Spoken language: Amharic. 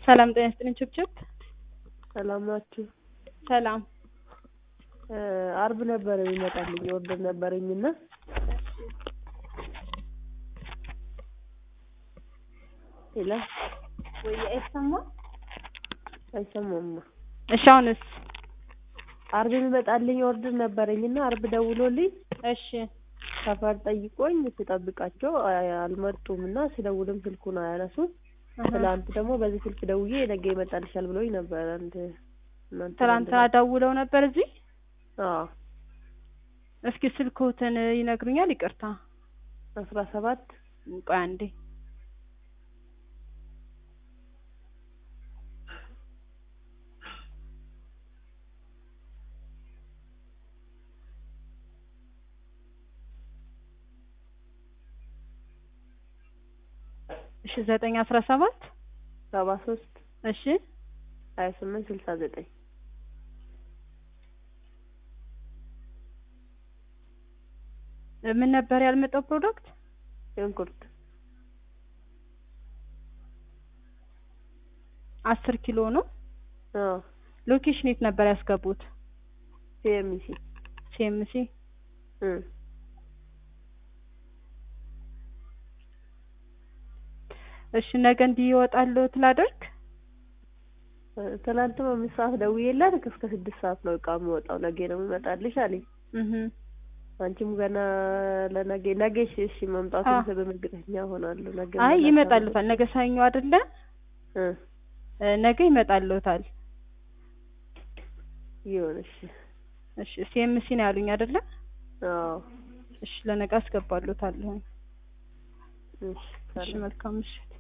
ሰላም ጤና ይስጥልኝ ችብችብ ሰላም ናችሁ? ሰላም አርብ ነበረ የሚመጣልኝ ኦርደር ነበረኝ እና ሄሎ ወይ አይሰማ አይሰማማ። እሺ አሁንስ አርብ የሚመጣልኝ ኦርደር ነበረኝ እና አርብ ደውሎልኝ እሺ ሰፈር ጠይቆኝ ስጠብቃቸው አልመጡም እና ስደውልም ስልኩን አያነሱም። ትላንት ደግሞ በዚህ ስልክ ደውዬ ነገ ይመጣልሻል ብሎኝ ነበር። አንድ እናንተ ትናንትና ደውለው ነበር እዚህ አዎ እስኪ ስልክዎትን ይነግሩኛል ይቅርታ አስራ ሰባት ቆይ አንዴ እሺ ዘጠኝ አስራ ሰባት ሰባ ሶስት እሺ ሀያ ስምንት ስልሳ ዘጠኝ ምን ነበር ያልመጣው ፕሮዳክት ሽንኩርት አስር ኪሎ ነው አዎ ሎኬሽን የት ነበር ያስገቡት ሲኤምሲ ሲኤምሲ እ እሺ ነገ እንዲህ ይወጣልዎት ላደርግ ትናንትም አምስት ሰዓት ደውዬላት እስከ ስድስት ሰዓት ነው እቃ የሚወጣው ነገ ነው የሚመጣልሽ አለኝ። እህ አንቺም ገና ለነገ ነገ እሺ እሺ መምጣቱን በእርግጠኛ ሆናለሁ። ነገ አይ መላክ ይመጣልዎታል ነገ ሰኞ አይደለ እ እ ነገ ይመጣልዎታል ይሁን እሺ እሺ ሲኤምሲ ነው ያሉኝ አይደለ አዎ እሺ ለነገ አስገባልዎታለሁ እሺ እሺ መልካም ምሽት